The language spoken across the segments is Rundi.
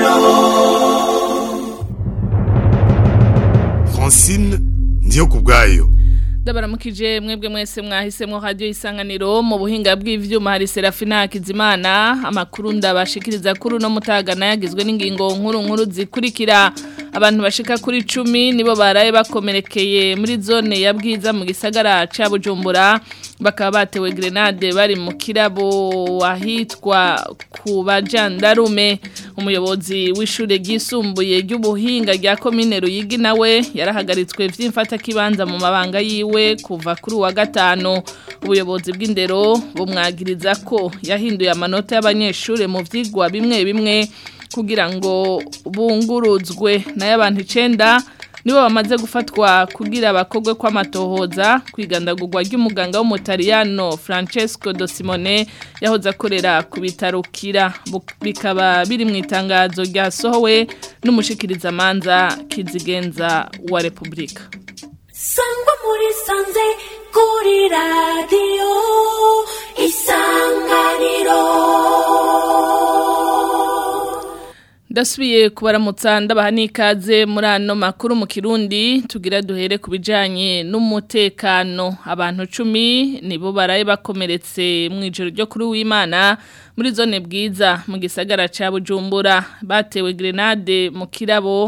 isanganiro francine ndiyo ku bwayo ndabaramukije mwebwe mwese mwahisemo radio isanganiro mu buhinga bw'ivyuma hari Serafina Hakizimana amakuru ndabashikiriza kuri no mutagana yagizwe n'ingingo nkuru nkuru zikurikira abantu bashika kuri 10 nibo baraye bakomerekeye muri zone ya bwiza mu gisagara ca Bujumbura bakaba batewe grenade bari mu kirabo wahitwa ku bajandarume umuyobozi w'ishure ryisumbuye ry'ubuhinga rya komine Ruyigi nawe yarahagaritswe vy'imfata kibanza mu mabanga yiwe kuva kuri wa gatano ubuyobozi bw'indero bumwagiriza ko yahinduye amanota y'abanyeshure mu vyigwa bimwe bimwe kugira ngo bunguruzwe nayo abantu icenda nibo bamaze gufatwa kugira abakogwe kw'amatohoza kwigandagurwa ry'umuganga w'umutaliyano Francesco Do Simone yahoze akorera ku bitaro kira bikaba biri mu itangazo ryasohowe n'umushikirizamanza kizigenza wa Republika sangwa muri sanze kuri radiyo isanganiro Ndasubiye kubaramutsa ndabaha n'ikaze muri ano makuru mu Kirundi tugira duhere ku bijanye n'umutekano abantu 10 nibo baraye bakomeretse mu ijoro ryo kuri w'Imana muri zone bwiza mu gisagara ca Bujumbura batewe grenade mu kirabo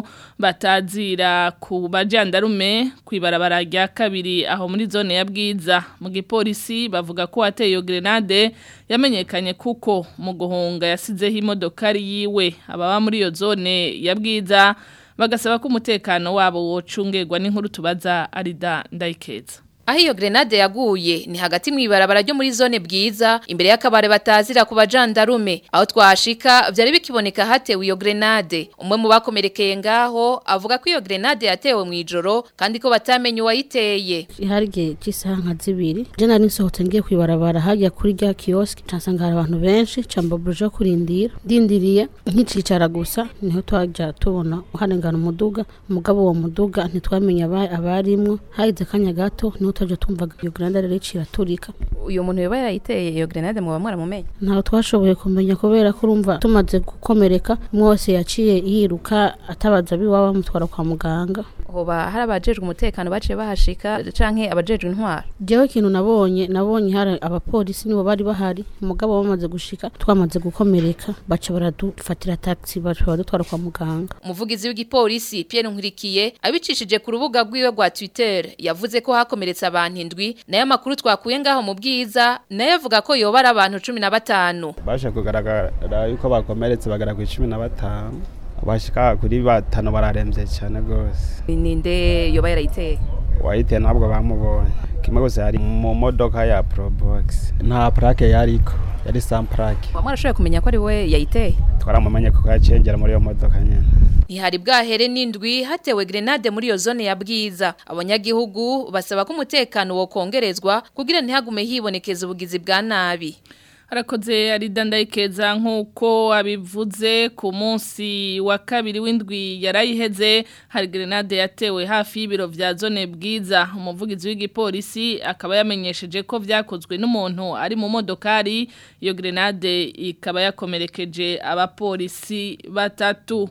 batazira ku bajandarume kwibarabara rya kabiri aho muri zone ya bwiza mu gipolisi bavuga ko wateye iyo grenade yamenyekanye kuko mu guhunga yasizeho imodokari yiwe ababa muri iyo zone ya bwiza bagasaba ko umutekano wabo wocungerwa n'inkuru tubaza arida ndayikeza Aho iyo grenade yaguye ni hagati mu ibarabara ryo muri zone bwiza imbere y'akabare batazira ku bajandarume aho twashika vyari bikiboneka hatewe iyo grenade umwe mu bakomerekeye ngaho avuga ko iyo grenade yatewe mu ijoro kandi ko batamenye uwayiteye iharige cy'isaha nka zibiri je nari nsohotse ngiye kwibarabara hajya kuri rya kiosk cansanga hari abantu benshi camba buruje kurindira ndindiriye nkicicara gusa niho twaja tubona uharengana umuduga umugabo uwo muduga ntitwamenye abarimwo hagize kanya gato niho twaje tumvaga iyo grenade rero iraturika uyu muntu yoba yarayiteye iyo grenade mu bamwara mumenye ntaho twashoboye kumenya kubera ko urumva tumaze gukomereka mwose yaciye yiruka atabaza biwaba bamutwara kwa muganga hoba hari abajejwe umutekano baciye bahashika canke abajejwe intwara jewe ikintu nabonye nabonye hari abapolisi nibo bari bahari umugabo bamaze gushika twamaze gukomereka baca baradufatira taxi baca baradutwara kwa muganga umuvugizi w'igipolisi Pierre Nkurikiye abicishije ku rubuga rwiwe rwa Twitter yavuze ko hakomeretse abantu indwi nayo makuru twakuye ngaho mu bwiza nayo avuga ko yoba ari abantu 15 baje kugaragara yuko bakomeretse bagara ku 15 bashika kuri batano bararemvye cyane gose ninde yoba yarayiteye wayiteye ntabwo bamubonye kimwe gusa yari mu modoka ya probox nta plaque yariko yari sans plaque wamwarashoboye kumenya ko ari we yayiteye twaramumenye kuko yacengera muri iyo modoka nyene Ntihari bwahere n'indwi hatewe grenade muri iyo zone ya bwiza abanyagihugu basaba ko umutekano wo kongerezwa kugira ntihagume hibonekeza ubugizi bwa nabi harakoze arida ndayikeza nk'uko abivuze ku munsi wa kabiri w'indwi yarayiheze hari grenade yatewe hafi y'ibiro vya zone bwiza umuvugizi w'igipolisi akaba yamenyesheje ko vyakozwe n'umuntu ari mu modokari iyo grenade ikaba yakomerekeje abapolisi batatu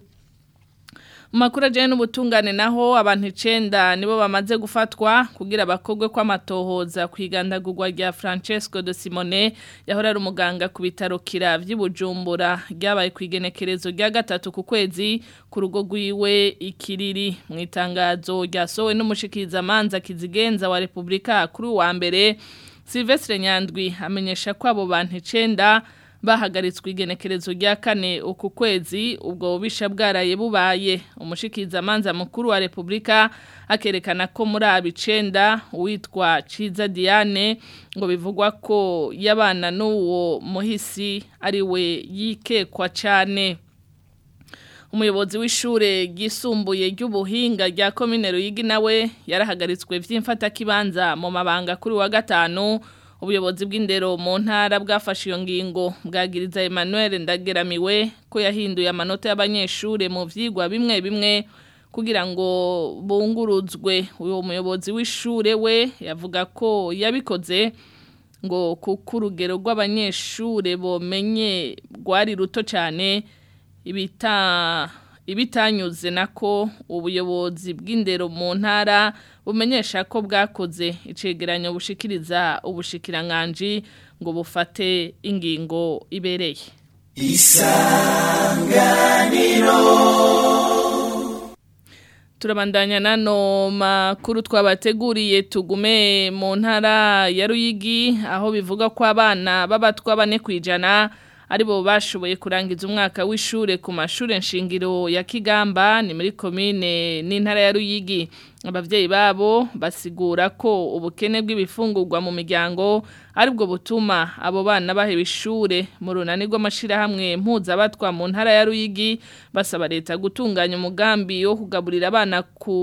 Makuru ajyanye n'ubutungane naho abantu icenda nibo bamaze gufatwa kugira abakogwe kw'amatohoza ku igandagurwa rya Francesco de Simone yahora ari umuganga ku bitaro kira by'Ibujumbura ryabaye ku igenekerezo rya gatatu ku kwezi ku rugo rwiwe ikiriri mu itangazo ryasohowe n'umushikirizamanza kizigenza wa Republika kuri wa mbere Silvestre Nyandwi amenyesha ko abo bantu icenda bahagaritswe igenekerezo rya kane uku kwezi ubwo bubisha bwaraye bubaye umushikizamanza mukuru wa Republika akerekana ko muri abicenda uwitwa Ciza Diane ngo bivugwa ko yabana n'uwo muhisi ari we yikekwa cyane umuyobozi w'ishure ryisumbuye ry'ubuhinga rya komine Ruyigi nawe yarahagaritswe vy'imfata kibanza mu mabanga kuri wa gatanu ubuyobozi bw'indero mu ntara bwafashe iyo ngingo bwagiriza Emmanuel Ndageramiwe ko yahinduye amanota y'abanyeshure mu vyigwa bimwe bimwe kugira ngo bunguruzwe uwo muyobozi w'ishure we yavuga ko yabikoze ngo kuko urugero rw'abanyeshure bomenye rwari ruto cyane ibita ibitanyuze nako ubuyobozi bw'indero mu ntara bumenyesha ko bwakoze icegeranyo bushikiriza ubushikiranganji ngo bufate ingingo ibereye turabandanya nano makuru twabateguriye tugume mu ntara ya Ruyigi aho bivuga ko abana b'abatwa bane kwijana aribo bashoboye kurangiza umwaka w'ishure ku mashure nshingiro ya Kigamba ni muri komine n'intara ya Ruyigi abavyeyi babo basigura ko ubukene bw'ibifungurwa mu miryango aribwo butuma abo bana baheba ishure mu runani rw'amashirahamwe mpuzabatwa mu ntara ya Ruyigi basaba leta gutunganya umugambi wo kugaburira abana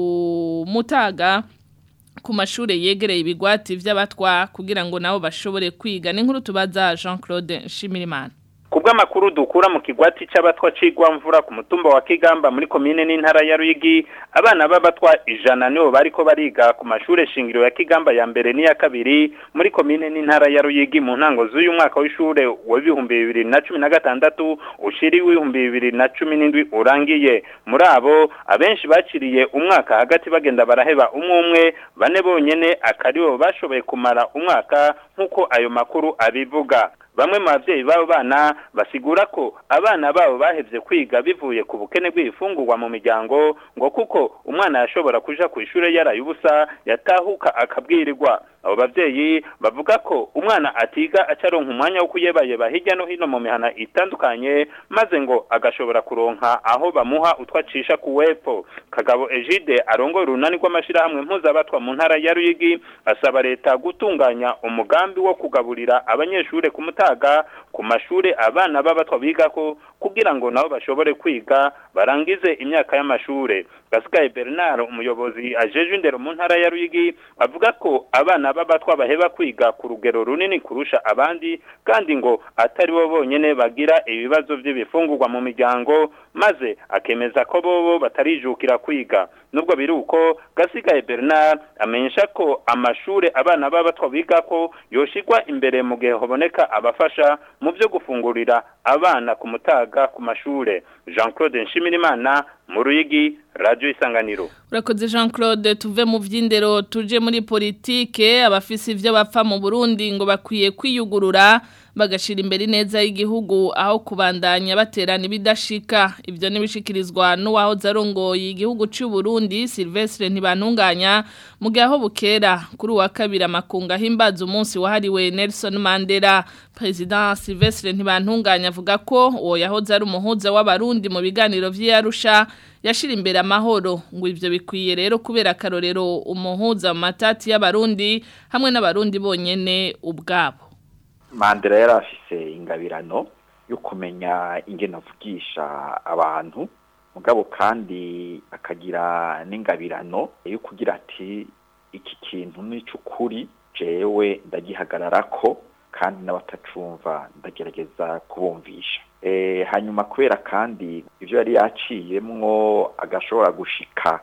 ku mutaga ku mashure yegereye ibigwati vy'abatwa kugira ngo nabo bashobore kwiga n'inkuru tubaza Jean-Claude Nshimirimana Kubw'amakuru dukura mu kigwati c'abatwa cigwa mvura ku mutumba wa Kigamba muri komine n'intara ya Ruyigi abana b'abatwa ijana nibo bariko bariga ku mashure shingiro ya Kigamba ya mbere n'iya kabiri muri komine n'intara ya Ruyigi mu ntango z'uyu mwaka w'ishure w'ibihumbi bibiri na cumi na gatandatu ushiri w'ibihumbi bibiri na cumi n'indwi urangiye muri abo abenshi baciriye umwaka hagati bagenda baraheba umwe umwe bane bonyene akaribo bashoboye kumara umwaka nk'uko ayo makuru abivuga bamwe mu bavyeyi b'abo bana basigura ko abana babo bahevye kwiga bivuye ku bukene bw'ibifungurwa mu miryango ngo kuko umwana yashobora kuja ku ishure yaraye ubusa yatahuka akabwirirwa abo bavyeyi bavuga ko umwana atiga acaronka umwanya wo kuyebayeba hirya no hino mu mihana itandukanye maze ngo agashobora kuronka aho bamuha utwacisha ku wepo kagabo Egide arongoye urunani rw'amashirahamwe mpuzabatwa mu ntara ya Ruyigi asaba leta gutunganya umugambi wo kugaburira abanyeshure ku mutaga ku mashure abana b'abatwa bigako kugira ngo nabo bashobore kwiga barangize imyaka y'amashure Gasigaye Bernard umuyobozi ajeje indero mu ntara ya Ruyigi avuga ko abana b'abatwa baheba kwiga ku rugero runini kurusha abandi kandi ngo atari bo bonyene bagira ibibazo by'ibifungurwa mu miryango maze akemeza ko bobo batarijukira kwiga nubwo biri uko Gasigaye Bernard amenyesha ko amashure abana b'abatwa bigako yoshigwa imbere mu gihe haboneka abafasha mu byo gufungurira abana ku mutaga ku mashure Jean-Claude Nshimirimana mu Ruyigi Radio Isanganiro Urakoze Jean Claude tuve mu vy'indero tuje muri politike abafisi ivyo bapfa mu Burundi ngo bakwiye kwiyugurura bagashira imbere neza y'igihugu aho kubandanya baterana ibidashika ivyo nibishikirizwa n'uwaho zarongoye igihugu cy'u Burundi Silvestre ntibantunganya mu gihe aho bukera kuri wa kabiri amakunga himbaza umunsi wahariwe Nelson Mandela President Silvestre ntibantunganya avuga ko uwo yahoze ari umuhuza w'abarundi mu biganiro vy'Arusha yashira imbere amahoro ngo ivyo bikwiye rero kubera akarorero umuhuza mu matati y'abarundi hamwe n'abarundi bonyene ubwabo mandela yari afise ingabirano yo kumenya ingene avugisha abantu mugabo kandi akagira n'ingabirano yo kugira ati iki kintu ni cy'ukuri jewe ndagihagararako kandi n'abatacumva ndagerageza kubumvisha hanyuma kubera kandi ibyo yari yaciyemwo agashobora gushika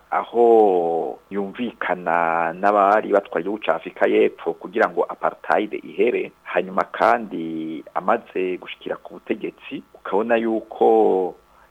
aho yumvikana n'abari batwaye igihugu cya afurika y'epfo kugira ngo apartheid ihere hanyuma kandi amaze gushikira ku butegetsi ukabona yuko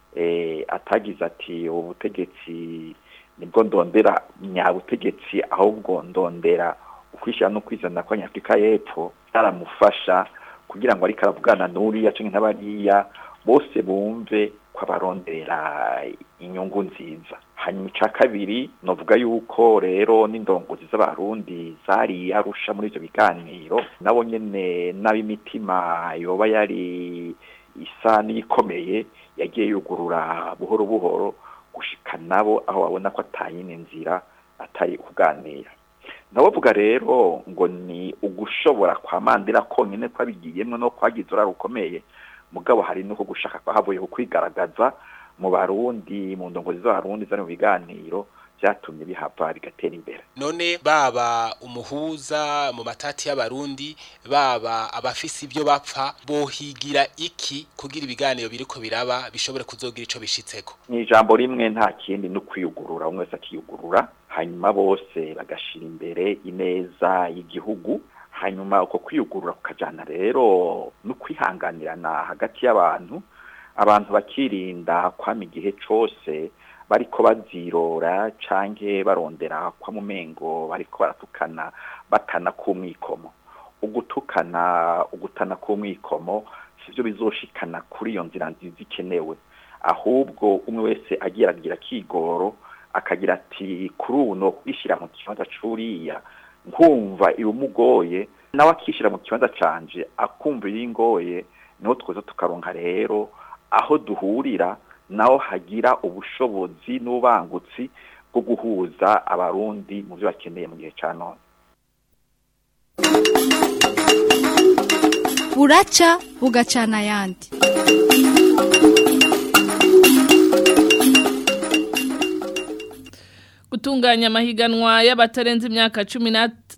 atagize ati ubu butegetsi nibwo ndondera nyabutegetsi ahubwo ndondera ukwishyira no kwizana kw'abanyafurika y'epfo byaramufasha kugira ngo ariko aravugana n'uriya cyangwa n'abariya bose bumve ko abaronderera inyungu nziza hanyuma icya kabiri navuga yuko rero n'indongozi z'abarundi zari arusha muri ibyo biganiro nabo nyine n'ab'imitima yoba yari isa n'ikomeye yagiye yugurura buhoro buhoro gushika nabo aho babona ko atayine nzira atari kuganira nabavuga rero ngo ni ugushobora kwa mandela konyine twabigiyemo no kwagize urara rukomeye mugabo hari nuko gushaka ko havuye kwigaragaza mu barundi mu ndongozi z'abarundi zari mu biganiro byatumye bihava bigatera imbere none baba umuhuza mu matati y'abarundi baba abafise ibyo bapfa bohigira iki kugira ibiganiro biriko biraba bishobore kuzogira ico bishitseko ni ijambo rimwe nta kindi no kwiyugurura umwe wese akiyugurura hanyuma bose bagashira imbere ineza y'igihugu hanyuma uko kwiyugurura kukajana rero no kwihanganirana hagati y'abantu abantu bakirinda kwama igihe cose bariko bazirora canke barondera kwa mumengo bariko baratukana batana kumwikomo ugutukana ugutana kumwikomo sivyo bizoshikana kuri iyo nzira nziza ikenewe ahubwo umwe wese agira agira kigoro akagira ati kuri ubu no kwishira mu kibanza curiya nkumva ibumugoye nawe akishira mu kibanza canje akumva ibingoye niho tweza tukaronka rero aho duhurira naho hagira ubushobozi n'ubangutsi bwo guhuza abarundi mu byo bakeneye mu gihe ca none buraca bugacana ayandi gutunganya amahiganwa y'abatarenze imyaka cumi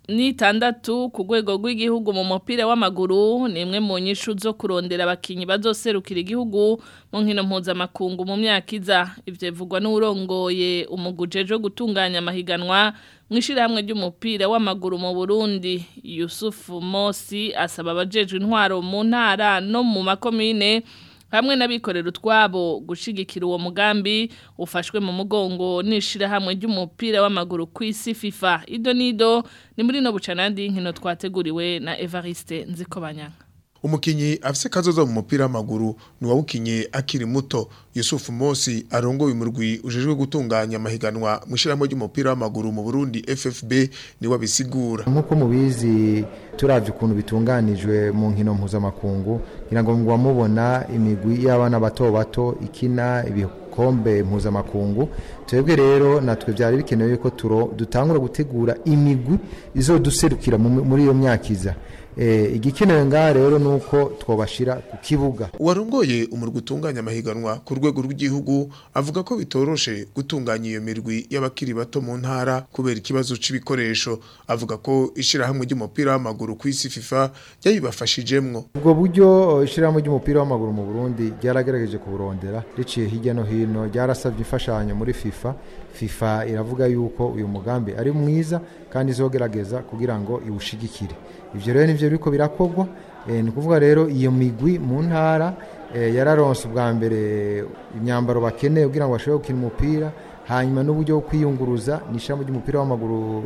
n'itandatu ku rwego rw'igihugu mu mupira w'amaguru ni imwe mu nyishu zo kurondera abakinnyi bazoserukira igihugu mu nkino mpuzamakungu mu myaka iza ibyo bivugwa n'urongoye umugujeje wo gutunganya amahiganwa mu ishyirahamwe ry'umupira w'amaguru mu burundi yusufu mosi asaba abajejwe intwaro mu ntara no mu makomine hamwe n'abikorera utwabo gushigikira uwo mugambi ufashwe mu mugongo n'ishirahamwe ry'umupira w'amaguru ku isi FIFA ido nido ni muri no bucanandi nkino twateguriwe na Evariste Nzikobanyanga umukinyi afise kazoza mu mupira w'amaguru ni wawukinye akiri muto Yusuf Mosi arongoye umurwi ujejwe gutunganya amahiganwa mu shiramo ry'umupira w'amaguru mu Burundi FFB ni wabisigura nkuko mubizi turavye ukuntu bitunganijwe mu nkino mpuzamakungu ngira ngo ngo mubona imigwi y'abana bato bato ikina ibikombe mpuzamakungu twebwe rero natwe byari bikenewe ko dutangura gutegura imigwi izoduserukira muri iyo myaka iza igikenewe ngaha rero ni uko twabashyira ku kibuga uwarongoye umurwi utunganya amahiganwa ku rwego rw'igihugu avuga ko bitoroshe gutunganya iyo mirwi y'abakiri bato mu ntara kubera ikibazo c'ibikoresho avuga ko ishyirahamwe ry'umupira w'amaguru ku isi fifa ryabibafashijemwo ubwo buryo ishyirahamwe ry'umupira w'amaguru mu burundi ryaragerageje kuburondera riciye hirya no hino ryarasabye imfashanyo muri fifa fifa iravuga yuko uyu mugambi ari mwiza kandi izogerageza kugira ngo iwushigikire ibyo rero nibyo biriko birakogwa ni ukuvuga rero iyo migwi mu ntara yararonse ubwa mbere imyambaro bakeneye kugira ngo bashobore gukina umupira hanyuma n'uburyo bwo kwiyunguruza ni ishami ry'umupira w'amaguru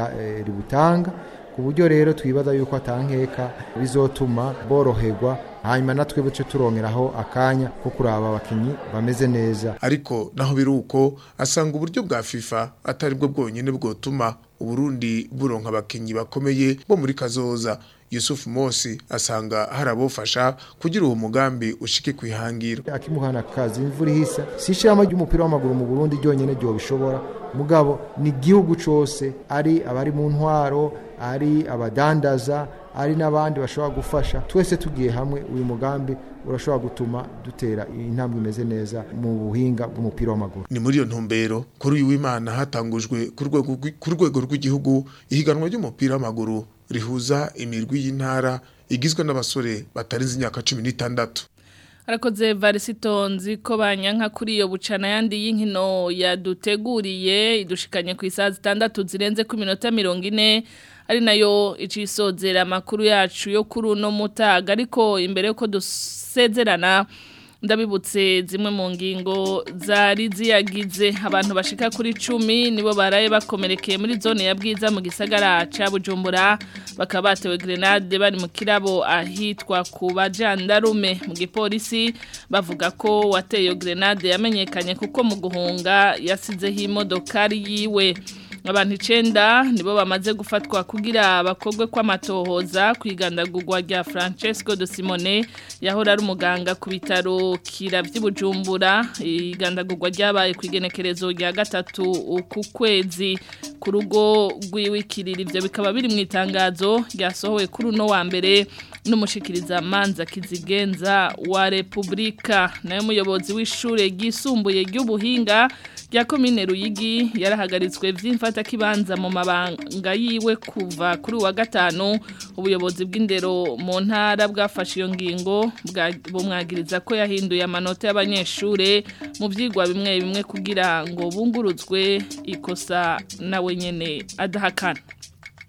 ributanga ku buryo rero twibaza yuko atankeka bizotuma boroherwa hanyuma natwe buce turongeraho akanya ko kuraba abakinnyi bameze neza ariko naho biri uko asanga uburyo bwa FIFA atari bwo bwonyine bwotuma uburundi buronka abakinnyi bakomeye bo muri kazoza Yusuf Mosi asanga hari abofasha kugira uwo mugambi ushike kwihangira akimuhana kazi imvura ihisa si ishama ry'umupira w'amaguru mu Burundi ryonyene ryo bishobora mugabo ni igihugu cose ari abari mu ntwaro ari abadandaza ari n'abandi bashobora gufasha twese tugiye hamwe uyu mugambi urashobora gutuma dutera intambwe imeze neza mu buhinga bw'umupira w'amaguru ni muri iyo ntumbero kuri uyu w'imana hatangujwe ku rwego rw'igihugu ihiganwa ry'umupira w'amaguru rihuza imirwi y'intara igizwe n'abasore batarenze imyaka cumi n'itandatu arakoze varisitonzi ko banyanka kuri iyo bucana yandi y'inkino yaduteguriye idushikanye ku isaha zitandatu zirenze ku minota mirongo ine ari nayo icisozera amakuru yacu yo kuri uno mutaga ariko imbere yuko dusezerana ndabibutse zimwe mu ngingo zari ziyagize abantu bashika kuri cumi nibo baraye bakomerekeye muri zone ya bwiza mu gisagara ca bujumbura bakaba batewe grenade bari mu kirabo ahitwa ku bajandarume mu gipolisi bavuga ko wateye grenade yamenyekanye kuko mu guhunga yasizeho imodokari yiwe abantu icenda nibo bamaze gufatwa kugira bakogwe kw'amatohoza kwigandagurwa rya Francesco de Simone yahora ari umuganga ku bitaro kira by'Ibujumbura igandagurwa ryabaye ku igenekerezo rya gatatu ku kwezi ku rugo rw'iwikirira ivyo bikaba biri mu itangazo ryasohowe kuri uno wa mbere n'umushikiriza manza kizigenza wa Republika nayo muyobozi w'ishure ryisumbuye ry'ubuhinga rya komine Ruyigi yarahagaritswe vy'imfata kibanza mu mabanga yiwe kuva kuri wa gatanu ubuyobozi bw'indero mu ntara bwafashe iyo ngingo bumwagiriza ko yahinduye amanota y'abanyeshure mu vyigwa bimwe bimwe kugira ngo bunguruzwe ikosa nawe nyene adahakana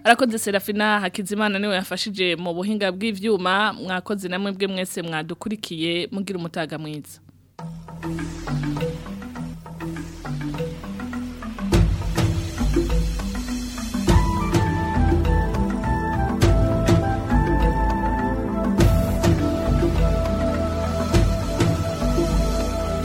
arakoze Serafina Hakizimana niwe yafashije mu buhinga bw'ivyuma mwakoze namwe bwe mwese mwadukurikiye mugira umutaga mwiza